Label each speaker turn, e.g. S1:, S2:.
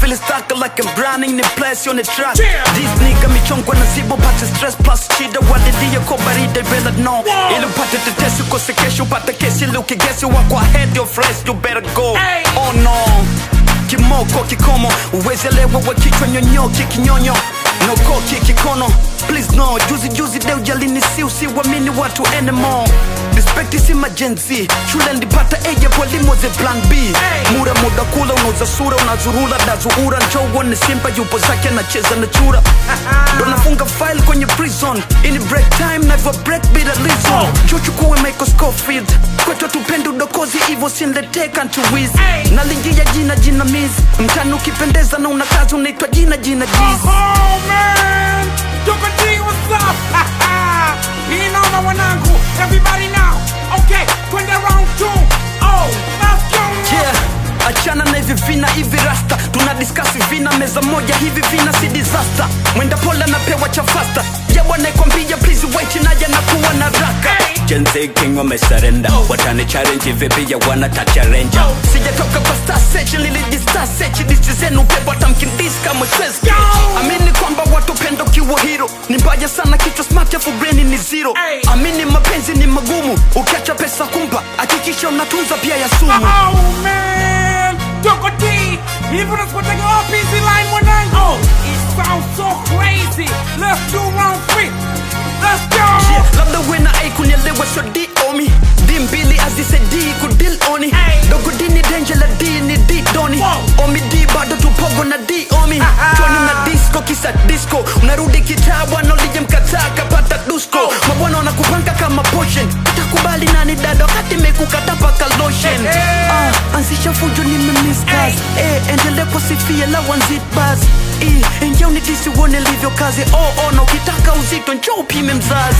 S1: feel stuck like I'm drowning in place on the track
S2: Yeah.
S1: This nigga michongwa na zibo pate stress plus shida wadidia kwa baridi bila no Ili upate tetesi ukose kesho upate kesi ili ukigesi wako ahead your fresh you better go
S2: Hey.
S1: Oh no kimoko kikomo uwezelewa wa kichwa nyonyoki kinyonyo nokoki kikono please no juzi juzi deu jalini si usiwamini watu anymore respect si majenzi shule ndipata eje walimu ze plan b
S2: Hey.
S1: mura muda kula unauza sura unazurula dazuura njouone simba yupo zake anacheza na chura ndo nafunga file kwenye prison ini break time never break bila reason chuchukue michael scofield kwetu tupende udokozi hivo sinleteka ntuwiz
S2: Hey.
S1: nalingia jina jina miz mtani ukipendeza na una kazi unaitwa jina jina jiz
S2: Oh man, Duka D, what's up? Hii naona wanangu, everybody now. Okay, twende round two. Oh, let's go.
S1: yeah achana na hivi vina hivi rasta tuna diskasi vina meza moja hivi vina si disaster mwenda pole anapewa cha fasta ya bwana ikwambia please wait naja na kuwa na raka
S2: Hey.
S1: Gen Z king wamesarenda watani challenge vipi ya wana tacha ranger sijatoka kwa star search nilijistar search disti zenu pepo hata mkindis kama stress
S2: Yo.
S1: amini kwamba watu pendo kiwa hero ni mbaya sana kichwa smart afu brain ni zero
S2: Hey.
S1: amini mapenzi ni magumu ukiacha pesa kumpa hakikisha unatunza pia ya sumu
S2: Oh man, Duka D, hivi tunasipotega wapi hizi line mwanangu? Oh, it sounds so crazy. Let's do round three. Let's go.
S1: Yeah, labda wena ai kunielewa so d omi d mbili azisedi kudil oni
S2: Hey.
S1: dogo d ni denje la d ni d doni
S2: Wow.
S1: omi d bado tupogo na d omi
S2: Aha.
S1: choni na disco kisa disco unarudi kitaa bwana ulije mkataa kapata dusko
S2: Oh.
S1: mabwana wanakupanga kama potion utakubali nani dada wakati mekukata paka lotion
S2: Hey, hey.
S1: Ah, anzisha fujo nimemiskas eh, endele kusifia la wanzitbas eh, enjea unitisi uone livyo kazi oh, oh, na ukitaka uzito njoo upime mzazi